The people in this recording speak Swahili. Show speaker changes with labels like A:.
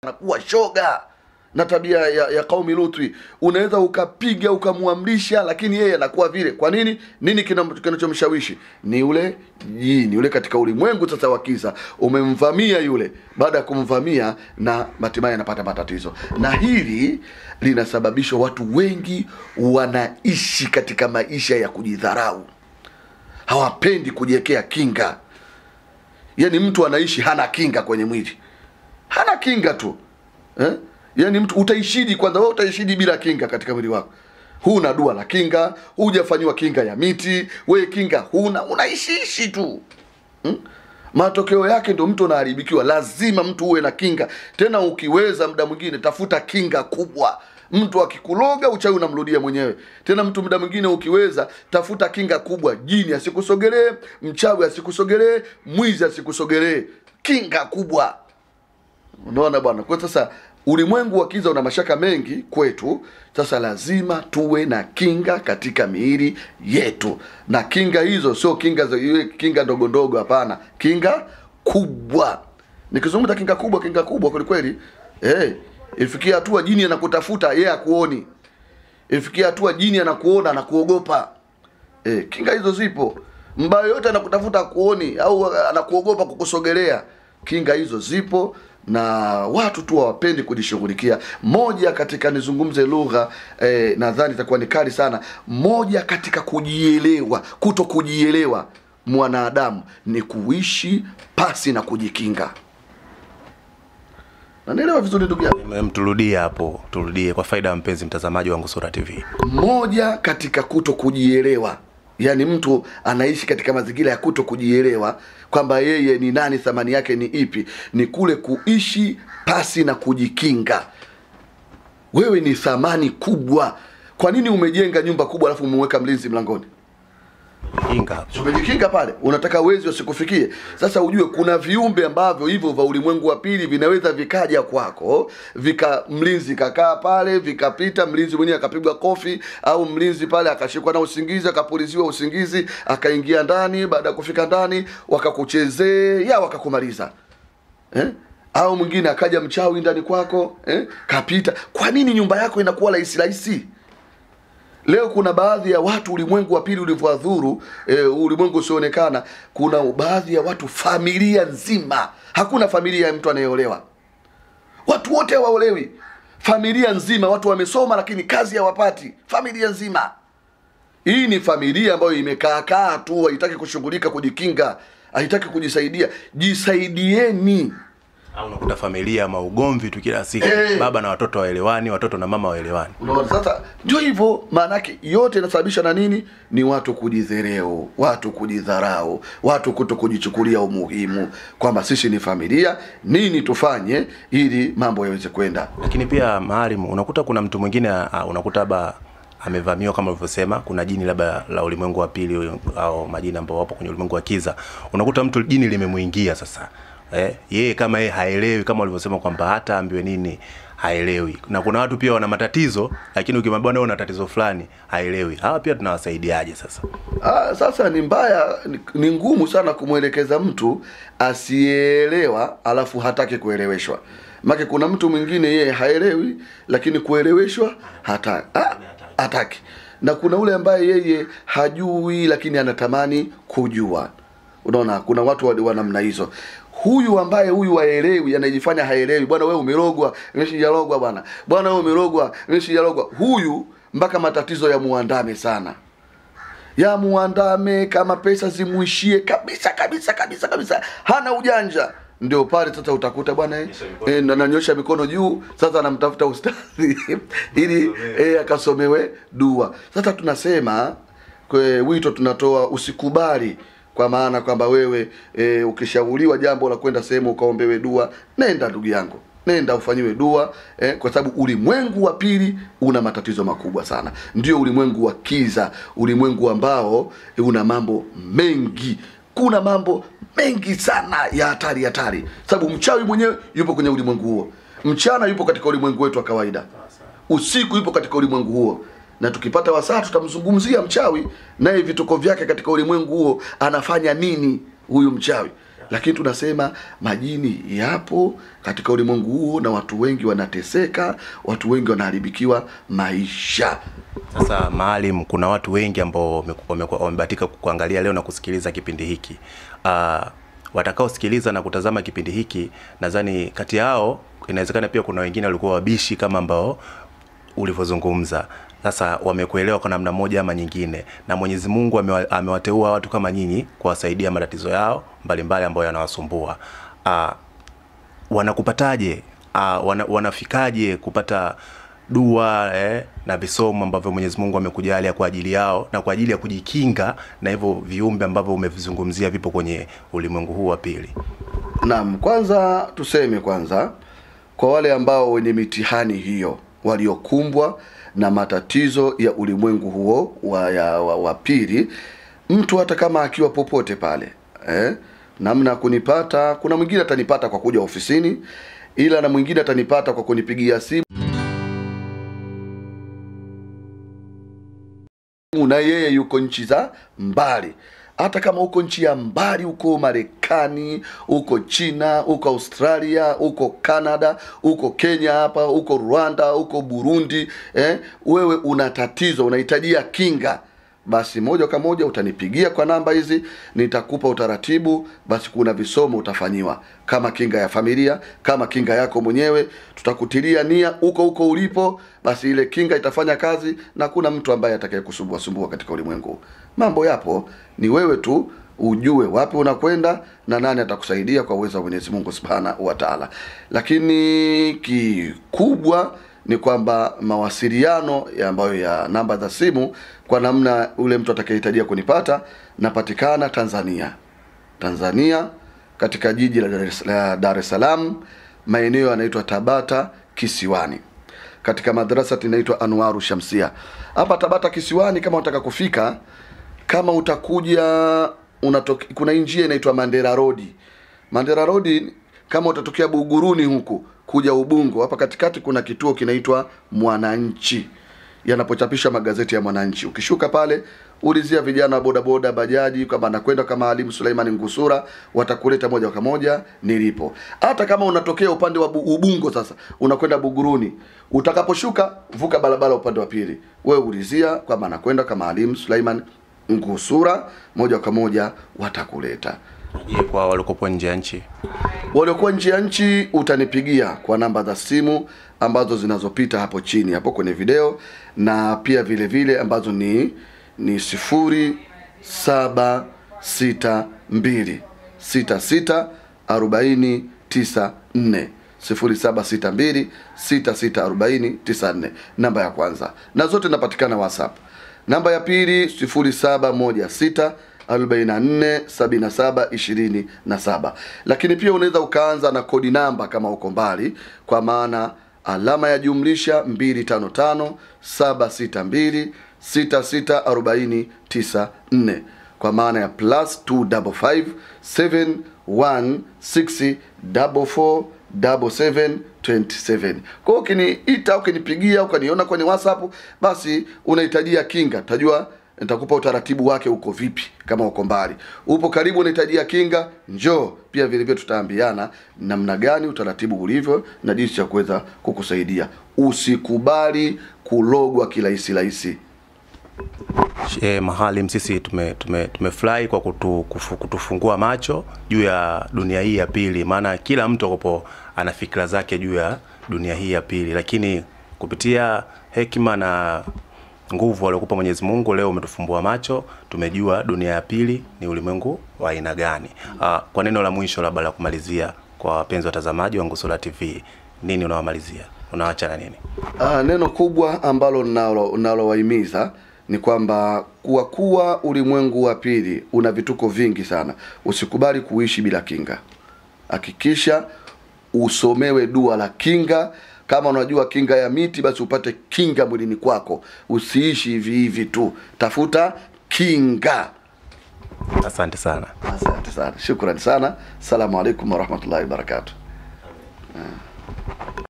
A: anakuwa shoga na tabia ya, ya kaumi Lutwi. Unaweza ukapiga ukamwamrisha, lakini yeye anakuwa vile. Kwa nini? Nini kina- kinachomshawishi? Ni ule jini ule katika ulimwengu sasa wa kiza, umemvamia yule. Baada ya kumvamia, na hatimaye anapata matatizo, na hili linasababishwa watu wengi wanaishi katika maisha ya kujidharau, hawapendi kujiwekea kinga. Yani mtu anaishi hana kinga kwenye mwili, hana kinga tu eh? Yaani mtu utaishidi kwanza, wewe utaishidi bila kinga katika mwili wako. Huna dua la kinga, hujafanyiwa kinga ya miti, wewe kinga huna, unaishiishi tu hmm? Matokeo yake ndo mtu anaharibikiwa. Lazima mtu uwe na kinga, tena ukiweza, muda mwingine tafuta kinga kubwa. Mtu akikuloga uchawi unamrudia mwenyewe. Tena mtu muda mwingine ukiweza, tafuta kinga kubwa, jini asikusogelee, mchawi asikusogelee, mwizi asikusogelee, kinga kubwa. Unaona bwana, kwa sasa ulimwengu wa kiza una mashaka mengi kwetu. Sasa lazima tuwe na kinga katika miili yetu, na kinga hizo sio kinga za iwe kinga ndogo ndogo, hapana, kinga kubwa. Nikizungumza kinga kubwa, kinga kubwa kweli kweli, eh, ifikia hatua jini anakutafuta yeye akuoni, ifikia hatua jini anakuona anakuogopa. E, kinga hizo zipo. Mbaya yote anakutafuta kuoni au anakuogopa kukusogelea, kinga hizo zipo na watu tu hawapendi kujishughulikia. Moja katika nizungumze lugha eh, nadhani itakuwa ni kali sana. Moja katika kujielewa, kuto kujielewa mwanadamu ni kuishi pasi na kujikinga. Nanielewa vizuri ndugu yangu?
B: Em, turudie hapo, turudie kwa faida ya mpenzi mtazamaji wa Ngusura TV.
A: moja katika kuto kujielewa yaani mtu anaishi katika mazingira ya kuto kujielewa kwamba yeye ni nani thamani yake ni ipi ni kule kuishi pasi na kujikinga wewe ni thamani kubwa kwa nini umejenga nyumba kubwa alafu umeweka mlinzi mlangoni
B: Kinga.
A: Si umejikinga pale, unataka wezi wasikufikie. Sasa ujue kuna viumbe ambavyo hivyo vya ulimwengu wa pili vinaweza vikaja kwako, vika mlinzi kakaa pale, vikapita, mlinzi mwenyewe akapigwa kofi, au mlinzi pale akashikwa na usingizi, akapuliziwa usingizi, akaingia ndani. Baada ya kufika ndani, wakakuchezea wakakumaliza eh? Au mwingine akaja mchawi ndani kwako eh? Kapita. Kwa nini nyumba yako inakuwa rahisi rahisi? Leo kuna baadhi ya watu ulimwengu wa pili ulivyoadhuru e, ulimwengu usioonekana, kuna baadhi ya watu familia nzima, hakuna familia ya mtu anayeolewa, watu wote hawaolewi, familia nzima, watu wamesoma lakini kazi hawapati, familia nzima. Hii ni familia ambayo imekaakaa tu, haitaki kushughulika, kujikinga, haitaki kujisaidia. Jisaidieni.
B: Au unakuta familia maugomvi tu kila siku.
A: Eh.
B: Baba na watoto waelewani, watoto na mama waelewani.
A: Unaona, sasa ndio hivyo. Maana yake yote inasababishwa na nini? Ni watu kujidhereu, watu kujidharau, watu kuto kujichukulia umuhimu kwamba sisi ni familia, nini tufanye ili mambo yaweze kwenda.
B: Lakini pia maalim, unakuta kuna mtu mwingine ah, unakuta labda amevamiwa kama ulivyosema, kuna jini labda la ulimwengu wa pili au majini ambao wapo kwenye ulimwengu wa kiza. Unakuta mtu jini limemuingia sasa. Eh, yeye kama yeye haelewi kama ulivyosema kwamba hata ambiwe nini haelewi. Na kuna watu pia wana matatizo lakini ukimwambia wewe una tatizo fulani haelewi. Hawa pia tunawasaidiaje sasa?
A: Ah, sasa ni mbaya, ni, ni ngumu sana kumwelekeza mtu asiyeelewa alafu hataki kueleweshwa. Maana kuna mtu mwingine yeye haelewi lakini kueleweshwa hata ah, hataki. Na kuna ule ambaye yeye hajui lakini anatamani kujua. Unaona, kuna watu wa wa namna hizo. Huyu ambaye huyu haelewi, anajifanya haelewi, bwana wewe umerogwa, mimi sijarogwa bwana, bwana wewe umerogwa, mimi sijarogwa. Huyu mpaka matatizo ya muandame sana ya muandame kama pesa zimuishie kabisa kabisa kabisa kabisa, hana ujanja. Ndio pale sasa utakuta bwana eh, eh, na- nanyosha mikono juu, sasa anamtafuta ustadhi ili eh, akasomewe dua. Sasa tunasema kwe, wito tunatoa usikubali kwa maana kwamba wewe e, ukishauriwa jambo la kwenda sehemu ukaombewe dua, nenda ndugu yangu, nenda ufanyiwe dua eh, kwa sababu ulimwengu wa pili una matatizo makubwa sana. Ndio ulimwengu wa kiza, ulimwengu ambao eh, una mambo mengi, kuna mambo mengi sana ya hatari hatari, sababu mchawi mwenyewe yupo kwenye ulimwengu huo, mchana yupo katika ulimwengu wetu wa kawaida, usiku yupo katika ulimwengu huo na tukipata wasaa tutamzungumzia mchawi naye vituko vyake katika ulimwengu huo, anafanya nini huyu mchawi lakini tunasema majini yapo katika ulimwengu huo na watu wengi wanateseka watu wengi wanaharibikiwa maisha
B: Sasa Maalim, kuna watu wengi ambao wame- wame- wamebahatika kuangalia leo na kusikiliza kipindi hiki. Uh, watakaosikiliza na kutazama kipindi hiki, nadhani kati yao inawezekana pia kuna wengine walikuwa wabishi kama ambao ulivyozungumza. Sasa wamekuelewa kwa namna moja ama nyingine, na Mwenyezi Mungu amewa, amewateua watu kama nyinyi kuwasaidia matatizo yao mbalimbali ambayo yanawasumbua. Uh, wanakupataje? Uh, wana, wanafikaje kupata dua eh, na visomo ambavyo Mwenyezi Mungu amekujalia kwa ajili yao na kwa ajili ya kujikinga na hivyo viumbe ambavyo umevizungumzia vipo kwenye ulimwengu huu wa pili.
A: Naam, kwanza tuseme kwanza kwa wale ambao wenye mitihani hiyo waliokumbwa na matatizo ya ulimwengu huo wa, ya, wa, wa pili, mtu hata kama akiwa popote pale eh, namna ya kunipata, kuna mwingine atanipata kwa kuja ofisini, ila na mwingine atanipata kwa kunipigia simu na yeye yuko nchi za mbali hata kama uko nchi ya mbali uko marekani uko china uko australia uko canada uko kenya hapa uko rwanda uko burundi eh, wewe una tatizo unahitajia kinga basi moja kwa moja utanipigia kwa namba hizi nitakupa utaratibu basi kuna visomo utafanyiwa kama kinga ya familia kama kinga yako mwenyewe tutakutilia nia huko huko ulipo basi ile kinga itafanya kazi na kuna mtu ambaye atakaye kusumbua sumbua katika ulimwengu mambo yapo ni wewe tu ujue wapi unakwenda na nani atakusaidia kwa uwezo wa Mwenyezi Mungu Subhanahu wa Ta'ala. Lakini kikubwa ni kwamba mawasiliano ya ambayo ya namba za simu kwa namna ule mtu atakayehitajia kunipata napatikana Tanzania. Tanzania katika jiji la Dar es- la Dar es Salaam maeneo yanaitwa Tabata Kisiwani katika madrasa inaitwa Anwaru Shamsia. Hapa Tabata Kisiwani kama unataka kufika kama utakuja unatoke, kuna hii njia inaitwa Mandera Road. Mandera Road kama utatokea Buguruni huku kuja Ubungo, hapa katikati kuna kituo kinaitwa Mwananchi yanapochapisha magazeti ya Mwananchi. Ukishuka pale ulizia vijana wa bodaboda, bajaji kwamba anakwenda kama Alimu Suleiman Ngusura, watakuleta moja kwa moja nilipo. Hata kama unatokea upande wa Bu- Ubungo, sasa unakwenda Buguruni, utakaposhuka vuka barabara upande wa pili, wewe ulizia kwamba anakwenda kama Alimu Suleiman Ngusura, moja kwa moja watakuleta.
B: Je, kwa walikopo nje ya nchi?
A: Waliokuwa nje ya nchi utanipigia kwa namba za simu ambazo zinazopita hapo chini hapo kwenye video, na pia vile vile ambazo ni ni sifuri saba sita mbili sita sita arobaini tisa nne sifuri saba sita mbili sita sita arobaini tisa nne namba ya kwanza, na zote napatikana WhatsApp. Namba ya pili sifuri saba moja sita 44 77 27 lakini pia unaweza ukaanza na kodi namba kama uko mbali kwa maana alama ya jumlisha 255 762 664094 kwa maana ya plus 255 716 44 7727 kwa hiyo ukiniita ukinipigia ukaniona kwenye whatsapp basi unahitajia kinga tajua nitakupa utaratibu wake uko vipi kama uko mbali upo karibu unahitajia kinga njoo pia vile vile tutaambiana namna gani utaratibu ulivyo na jinsi ya kuweza kukusaidia usikubali kulogwa kirahisi rahisi
B: E, Maalim, sisi tume, tume, tumefurahi kwa kutu, kufu, kutufungua macho juu ya dunia hii ya pili, maana kila mtu akopo ana fikra zake juu ya dunia hii ya pili, lakini kupitia hekima na nguvu aliokupa Mwenyezi Mungu, leo umetufumbua macho, tumejua dunia ya pili ni ulimwengu wa aina gani. Ah, kwa neno la mwisho labda la kumalizia kwa wapenzi watazamaji wa Ngusura TV, nini unawamalizia? Unawaacha na nini?
A: Ah, neno kubwa ambalo nalo nalowahimiza ni kwamba kuwa kuwa ulimwengu wa pili una vituko vingi sana. Usikubali kuishi bila kinga. Hakikisha usomewe dua la kinga. Kama unajua kinga ya miti, basi upate kinga mwilini kwako. Usiishi hivi hivi tu, tafuta kinga.
B: Asante sana.
A: Asante sana, shukrani sana. Assalamu alaikum warahmatullahi wabarakatuh.